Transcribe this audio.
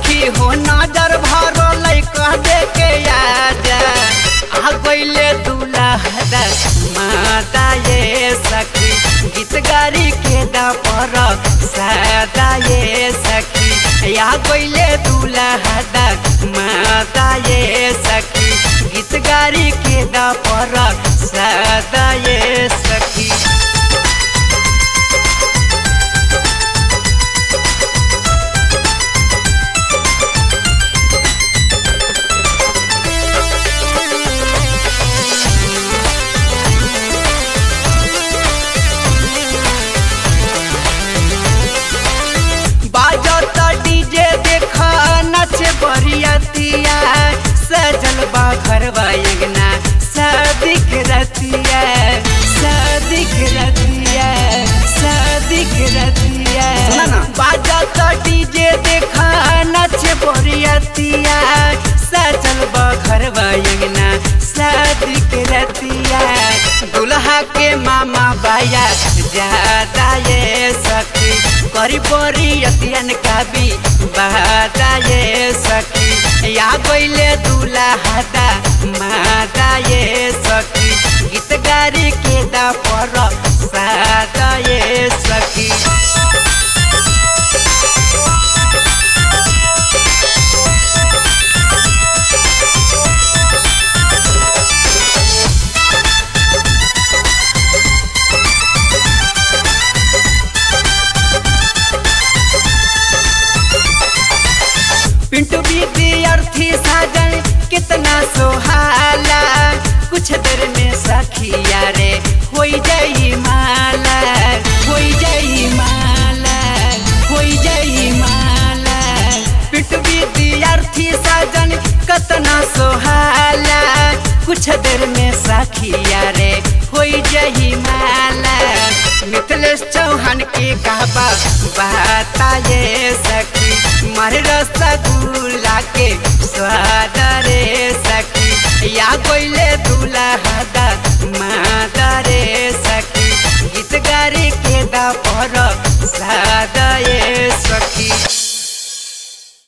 सखी हो नजर भरो कह दे के आजा आ गईले दूल्हा माता ये सखी गीत गारी के दा पर सदा ये सखी या गईले दूल्हा माता ये सखी गीत गारी के दा पर सदा ये सखी बाजत डीजे देखा नच बरियतिया सजल बा घरवा अंगना सदिक रतिया सदिक रतिया सदिक रतिया बाजत डीजे देखा नच बरियतिया सजल बा घरवा अंगना सदिक रतिया दुल्हा के मामा बाया ज्यादा ये सखी करी बोरी अतियन का भी बहादा ये सखी या गईले दूल्हा हादा मादा ये सखी गीत गारी के दा पर सादा ये सखी पिंटू विद्यार्थी साजन कितना सोहाला कुछ देर में सखिया रे हो जाई माला हो जाई माला हो जाई माला पिंटू विद्यार्थी साजन कितना सोहाला कुछ देर में सखिया रे हो जाई माला मिथिलेश चौहान की कहबा बाता ये सखी मारे रसगुल्ला के स्वाद रे सखी या कोइले दूल्हा हदा मादा रे सखी गीत गारी के दा पर सादा ये सखी